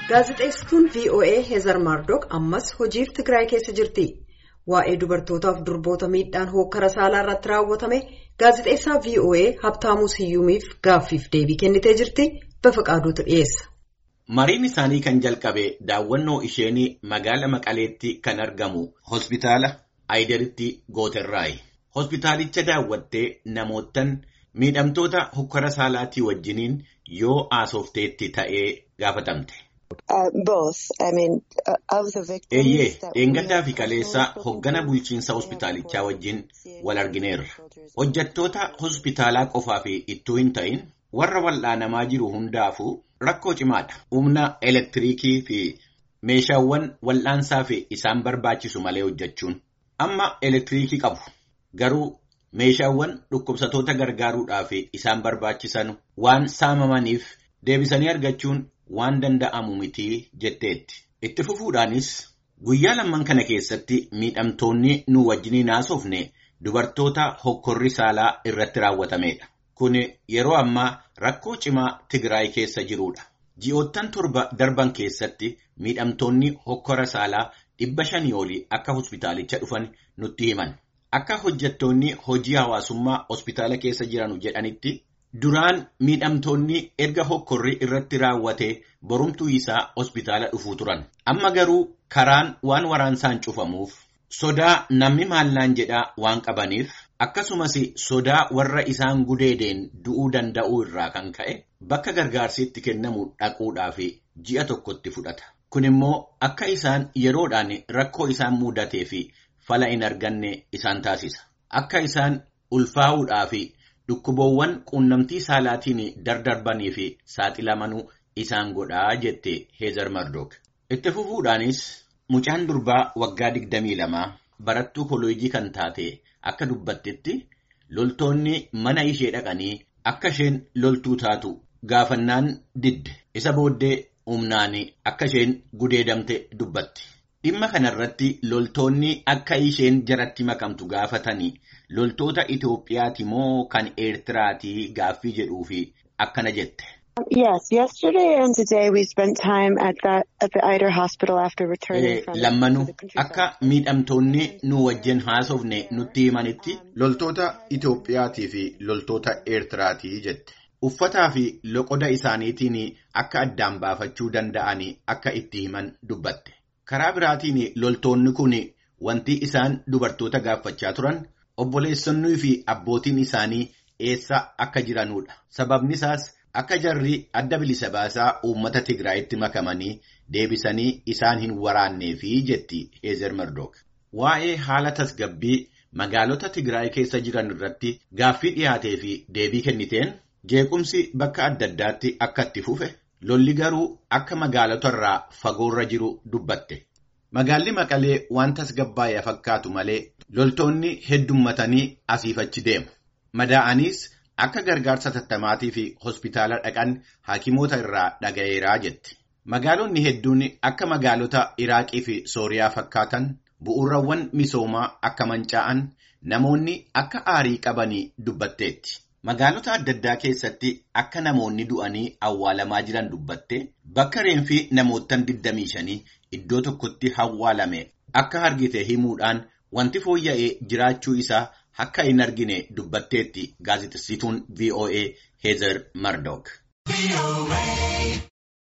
Gaazexeessituun VOA Heezar Maardoq ammas hojiif Tigraay keessa jirti. Waa'ee dubartootaaf durboota miidhaan hookkara saalaa irratti raawwatame gaazexeessaa VOA Habtaamuu Siyyuumiif gaaffiif deebii kennitee jirti. Bafaqaaduutu dhiyeessa. Mariin isaanii kan jalqabe daawwannoo isheenii magaala Maqaleetti kan argamu hospitaala Aayideritti Gooterraayi. Hospitaalicha daawwattee namootan miidhamtoota hokkara saalaatii wajjiniin yoo haasofteetti ta'ee gaafatamte. Eeyyee dheengaddaa fi kaleessa hoggana bulchiinsa hospitaalichaa wajjin wal argineerra. Hojjettoota hospitaalaa qofaa fi ittuu hin ta'in warra wal'aanamaa jiru hundaafuu rakkoo cimaadha. Humna elektiriikii fi meeshaawwan wal'aansaa fi isaan barbaachisu malee hojjechuun. Amma elektiriikii qabu. Garuu meeshaawwan dhukkubsatoota gargaaruudhaaf isaan barbaachisan waan saamamaniif deebisanii argachuun waan danda'amu miti jetteetti. Itti fufuudhaanis guyyaa lamman kana keessatti miidhamtoonni nu wajjiniin haasofne dubartoota hokkorri saalaa irratti raawwatamedha. Kun yeroo ammaa rakkoo cimaa Tigraay keessa jirudha. Ji'oottan torba darban keessatti miidhamtoonni hokkora saalaa dhibba shanii olii akka hospitaalicha dhufan nutti himan. Akka hojjettoonni hojii hawaasummaa hospitaala keessa jiran jedhanitti duraan miidhamtoonni erga hokkorri irratti raawwate borumtuu isaa hospitaala dhufuu turan. Amma garuu karaan waan waraansaan cufamuuf sodaa namni maallaan jedhaa waan qabaniif akkasumas sodaa warra isaan gudeedeen du'uu danda'uu irraa kan ka'e bakka gargaarsi itti kennamu dhaquudhaaf ji'a tokkotti fudhata. Kun immoo akka isaan yeroodhaan rakkoo isaan mudatee fi fala hin arganne isaan taasisa. Akka isaan ulfaa'uudhaa fi dhukkuboowwan quunnamtii saalaatiin dardarbanii fi saaxilamanuu isaan godhaa jette Heezar Mardook. Itti fufuudhaanis mucaan durbaa waggaa 22 barattuu koolojii kan taate akka dubbattetti loltoonni mana ishee dhaqanii akka isheen loltuu taatu gaafannaan didde. Isa booddee humnaan akka isheen gudeedamte dubbatti. Dhimma kanarratti loltoonni akka isheen jaratti makamtu gaafatanii loltoota Itoophiyaati moo kan Eertiraati gaaffii jedhuu fi akkana jette. Yes, yesterday and today we spent time at the at the Eider Hospital after returning from Lammanuu akka miidhamtoonni nu wajjin haasofne nutti himanitti loltoota Itoophiyaatii fi loltoota Eertiraatii jette. Uffataa fi loqoda isaaniitiin akka addaan baafachuu danda'anii akka itti himan dubbatte. Karaa biraatiin loltoonni kun wanti isaan dubartoota gaafachaa turan obboleessonnii fi abbootiin isaanii eessa akka jiranudha. Sababni isaas akka jarri adda bilisa baasaa uummata Tigraayitti makamanii deebisanii isaan hin waraanneefi jetti Heezer Mardook. Waa'ee haala tasgabbii magaalota Tigraay keessa jiran irratti gaaffii dhiyaatee fi deebii kenniteen jeequmsi bakka adda addaatti akka itti fufe. Lolli garuu akka magaalota irraa fagoorra jiru dubbatte. Magaalli Maqalee waan tasgabbaa'ee fakkaatu malee loltoonni heddummatanii asiif achi deemu. Madaa'aniis akka gargaarsa tattamaatii fi hospitaala dhaqan hakimoota irraa dhaga'eeraa jetti. Magaalonni hedduun akka magaalota Iraaqii fi Sooriyaa fakkaatan bu'uurawwan misoomaa akka mancaa'an namoonni akka aarii qabanii dubbatteetti. Magaalota adda addaa keessatti akka namoonni du'anii awwaalamaa jiran dubbatte bakka reenfi namoottan 25 iddoo tokkotti awwaalame akka argite himuudhaan wanti fooyya'ee jiraachuu isaa akka hin argine dubbatteetti gaazexessituun VOA Heezer Mardook.